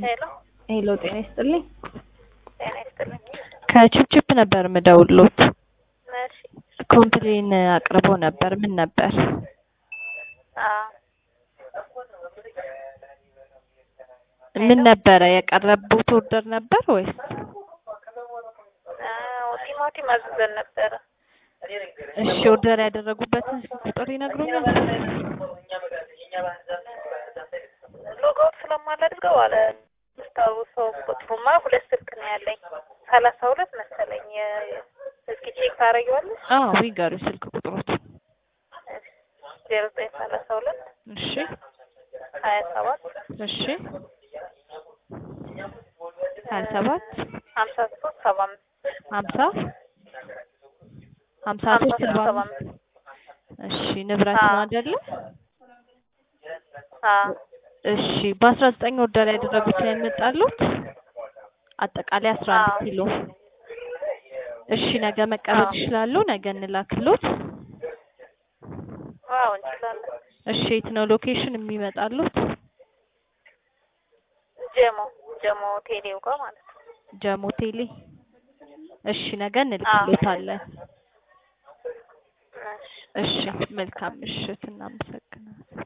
ሄሎ ሄሎ ጤና ይስጥልኝ። ጤና ይስጥልኝ። ከችፕችፕ ነበር ምደውሎት። እሺ ኮምፕሌን አቅርቦ ነበር። ምን ነበር? አዎ ምን ነበረ የቀረቡት ኦርደር ነበር ወይስ? አዎ ቲማቲም አዝዘን ነበረ። እሺ ኦርደር ያደረጉበትን ቁጥር ይነግሩኛል? ሎጎውት ስለማላድርገው አለ ስታውሰው ቁጥሩማ ሁለት ስልክ ነው ያለኝ ሰላሳ ሁለት መሰለኝ። የ- እስኪ ቼክ ታደርጊዋለሽ? አዎ ይገሩ ስልክ ቁጥሮት። ዜሮ ዘጠኝ ሰላሳ ሁለት እሺ ሀያ ሰባት እሺ ሀያ ሰባት ሀምሳ ሶስት ሰባ አምስት ሀምሳ ሀምሳ ሀምሳ ሶስት ሶስት ሰባ ሰባ አምስት አምስት እሺ ንብረት ነው አዎ። አይደለ? አዎ እሺ በአስራ ዘጠኝ ኦርደር ያደረጉት ላይ መጣሉት አጠቃላይ አስራ አንድ አዎ። ኪሎ እሺ ነገ መቀበል አዎ። ይችላሉ? ነገ እንላክሎት። አዎ እንችላለን። እሺ የት ነው ሎኬሽን የሚመጣሉት? ጀሞ ጀሞ ቴሌው ጋር ማለት ነው። ጀሞ ቴሌ። እሺ ነገ እንልክሎታለን። እሺ እሺ መልካም ምሽት፣ እናመሰግናለን።